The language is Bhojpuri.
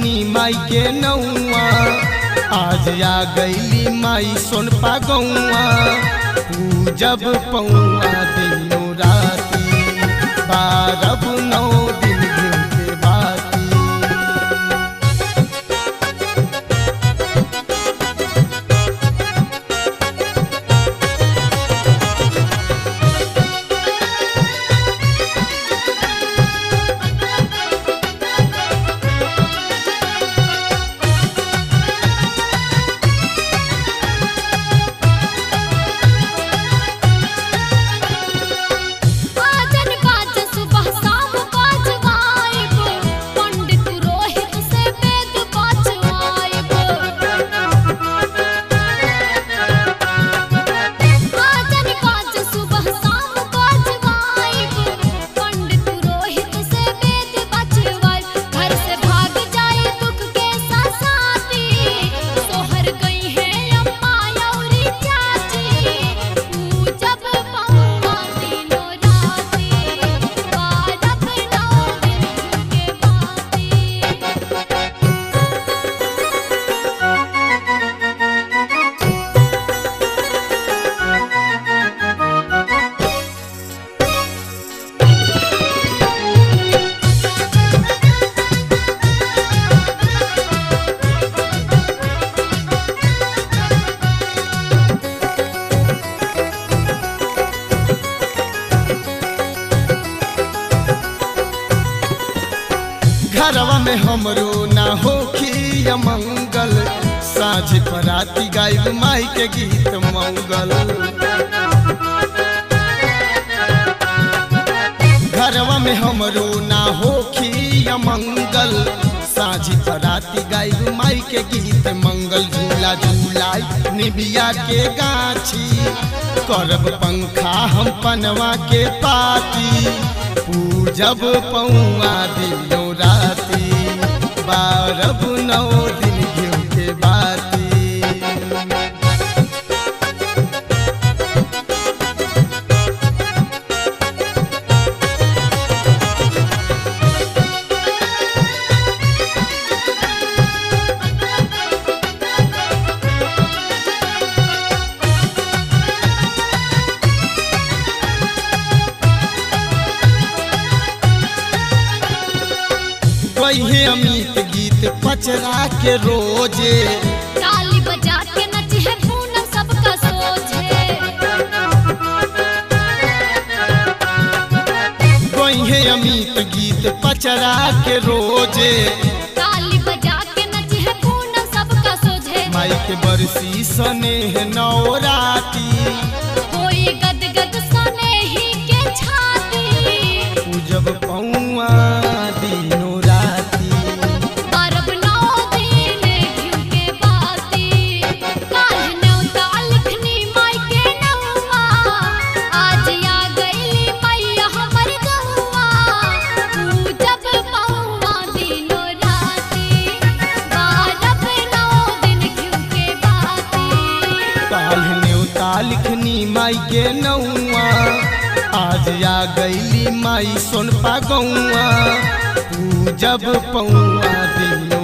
लिखनी माई के नौआ आज आ गईली माई सोनपा गौआ पूजब पौआ दिनों राती बारब नौ दिन घिउ के बाती आजन बाज सुबह शाम बाजवाइब पंडित रोहित से वेद बाजवाइब आजन बाज सुबह शाम बाजवाइब पंडित रोहित से वेद बाजवाइब घर से भाग जाए दुख के सासाती सोहर गई है अम्मा औरी चाची पूजब पौआ दिनो राती बारब नौ दिन के बाती घरवा में हमरो ना होखी मंगल साँझ पराती गायब माई के गीत मंगल घरवा में हमरो ना होखी मंगल साँझ पराती गायब माई के गीत मंगल झूला झूलाई निबिया के गाछी करब पंखा हम पनवा के पाती पूजब पौआ दिनो राती बारब नौ दिन घिउ के बाती वही अमित गीत पचरा के रोजे ताली बजा के नची है पूनम सबका सोझे वही अमित गीत पचरा के रोजे ताली बजा के नची है पूनम सबका सोझे माई के बरसी सने नौराती होई गद गद सने ही के छाती पूजब पौआ दिनो राती बरब नौ दिन घिउ के बाती काल्ह न्योता लिखनी माई के नौआ आज आ गईली मैया हमर गौआ पूजब पौआ दिनो राती बारब नौ दिन घिउ के बाती काल्ह न्योता लिखनी माई के नौआ आज आ गईली माई सोनपा गौआ पूजब पौआ दिनो